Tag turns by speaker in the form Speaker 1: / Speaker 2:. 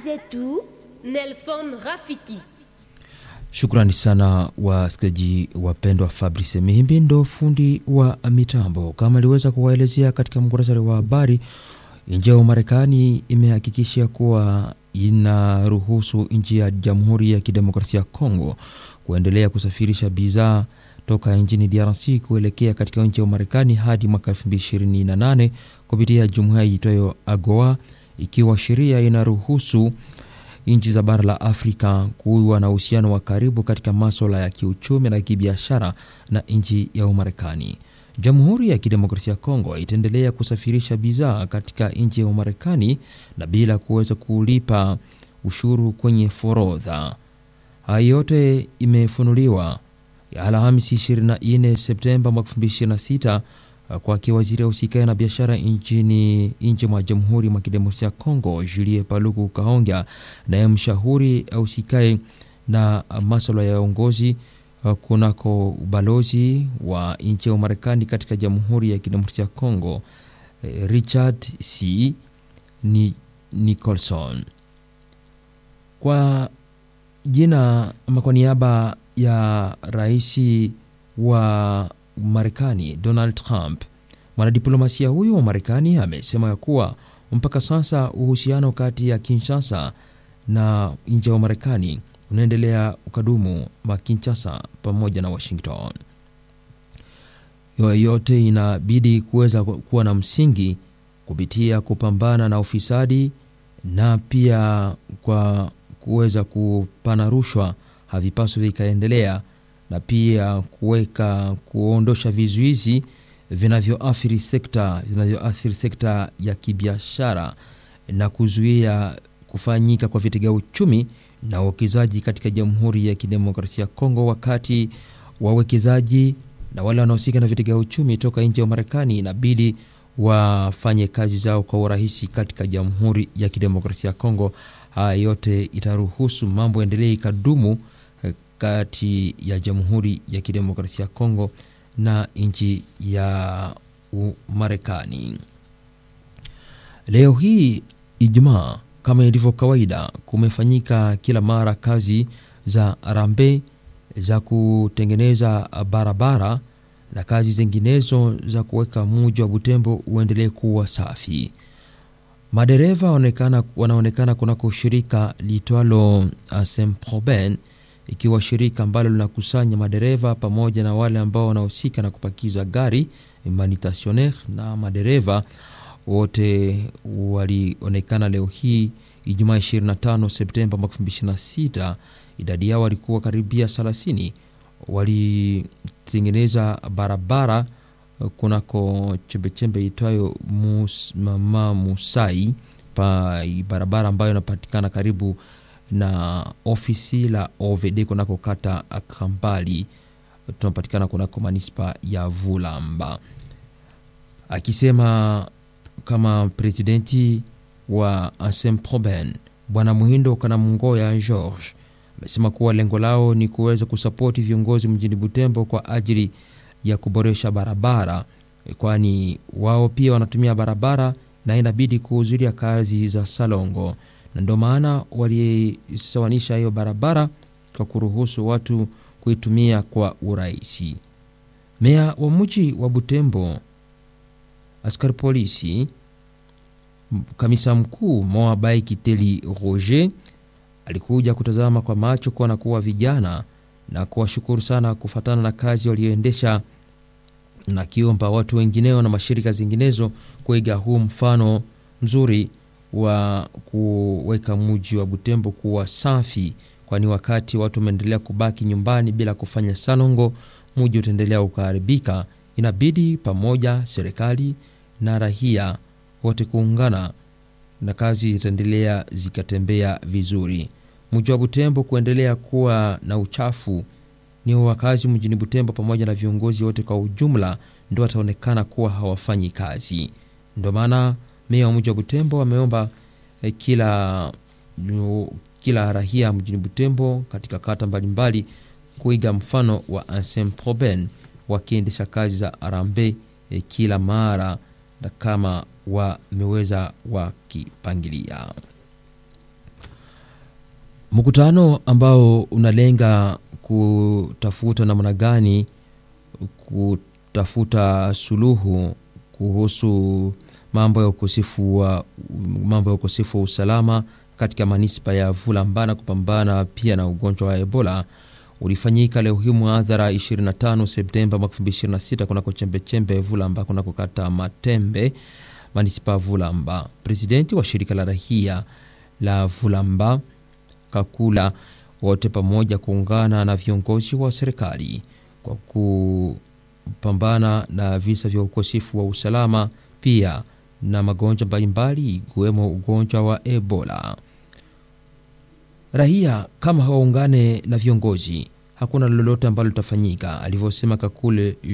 Speaker 1: zetu
Speaker 2: Nelson Rafiki.
Speaker 3: Shukrani sana wasikilizaji wapendwa. Fabrice Mihimbi ndo fundi wa mitambo, kama aliweza kuwaelezea katika mkurasari wa habari. Nchi ya Marekani imehakikisha kuwa inaruhusu nchi ya Jamhuri ya Kidemokrasia ya Kongo kuendelea kusafirisha bidhaa toka nchini DRC kuelekea katika nchi ya Marekani hadi mwaka 2028 kupitia jumuiya iitwayo AGOA, ikiwa sheria inaruhusu nchi za bara la Afrika kuwa na uhusiano wa karibu katika maswala ya kiuchumi na kibiashara na nchi ya Umarekani. Jamhuri ya Kidemokrasia ya Kongo itaendelea kusafirisha bidhaa katika nchi ya Umarekani na bila kuweza kulipa ushuru kwenye forodha. Haya yote imefunuliwa Alhamisi 24 Septemba mwaka 2026 kwake waziri ausikae na biashara nchini nchi mwa Jamhuri mwa Kidemokrasia ya Kongo Julie Paluku Kahongya, naye mshauri ausikae na maswala ya uongozi kunako ubalozi wa nchi ya Umarekani katika Jamhuri ya Kidemokrasia ya Kongo Richard C Nicholson kwa jina ama kwa niaba ya rais wa Marekani Donald Trump, mwanadiplomasia huyo wa Marekani amesema ya kuwa mpaka sasa uhusiano kati ya Kinshasa na nchi ya Marekani unaendelea ukadumu ma Kinshasa pamoja na Washington. Yote inabidi kuweza kuwa na msingi kupitia kupambana na ufisadi na pia kwa kuweza kupana rushwa havipaswi vikaendelea na pia kuweka kuondosha vizuizi vinavyoathiri sekta vinavyoathiri sekta ya kibiashara na kuzuia kufanyika kwa vitega uchumi na uwekezaji katika Jamhuri ya Kidemokrasia ya Kongo, wakati wawekezaji na wale wanaohusika na vitega uchumi toka nje ya Marekani inabidi wafanye kazi zao kwa urahisi katika Jamhuri ya Kidemokrasia ya Kongo. Haya yote itaruhusu mambo endelee ikadumu kati ya Jamhuri ya Kidemokrasia ya Kongo na nchi ya Marekani. Leo hii Ijumaa, kama ilivyo kawaida, kumefanyika kila mara kazi za rambe za kutengeneza barabara na kazi zinginezo za kuweka mji wa Butembo uendelee kuwa safi. Madereva wanaonekana kunako shirika liitwalo Semproben ikiwa shirika ambalo linakusanya madereva pamoja na wale ambao wanahusika na kupakiza gari manitasioner na madereva wote walionekana leo hii Ijumaa 25 Septemba 2026. Idadi yao walikuwa karibia 30, walitengeneza barabara kunako chembechembe itwayo mus, mama Musai pa barabara ambayo inapatikana karibu na ofisi la OVD kunako kata Kambali, tunapatikana kunako manispa ya Vulamba, akisema kama presidenti wa Ansem Proben Bwana Muhindo Kanamungoya George amesema kuwa lengo lao ni kuweza kusapoti viongozi mjini Butembo kwa ajili ya kuboresha barabara, kwani wao pia wanatumia barabara na inabidi kuhudhuria kazi za salongo na ndio maana walisawanisha hiyo barabara kwa kuruhusu watu kuitumia kwa urahisi. Meya wa mji wa Butembo, askari polisi, kamisa mkuu Moabai Kiteli Roger alikuja kutazama kwa macho kuwa na kuwa vijana na kuwashukuru sana kufatana na kazi walioendesha, na kiomba watu wengineo na mashirika zinginezo kuiga huu mfano mzuri wa kuweka mji wa Butembo kuwa safi, kwani wakati watu wameendelea kubaki nyumbani bila kufanya salongo, mji utaendelea ukaharibika. Inabidi pamoja serikali na rahia wote kuungana na kazi zitaendelea zikatembea vizuri. Mji wa Butembo kuendelea kuwa na uchafu ni wakazi mjini Butembo pamoja na viongozi wote kwa ujumla ndio wataonekana kuwa hawafanyi kazi. Ndio maana meya wa mji wa Butembo ameomba eh, kila kila rahia mjini Butembo katika kata mbalimbali kuiga mfano wa Ansem Proben wakiendesha kazi za arambe eh, kila mara na kama wameweza wakipangilia. Mkutano ambao unalenga kutafuta namna gani kutafuta suluhu kuhusu mambo ya ukosefu wa mambo ya ukosefu wa usalama katika manispa ya Vulamba na kupambana pia na ugonjwa wa Ebola ulifanyika leo hii mwadhara 25 Septemba 2026 kunako chembechembe Vulamba kunako kata Matembe manispa Vulamba. Presidenti wa shirika la rahia la Vulamba Kakula wote pamoja kuungana na viongozi wa serikali kwa kupambana na visa vya ukosefu wa usalama pia na magonjwa mbalimbali ikiwemo ugonjwa wa Ebola. Raia kama hawaungane na viongozi, hakuna lolote ambalo litafanyika, alivyosema Kakule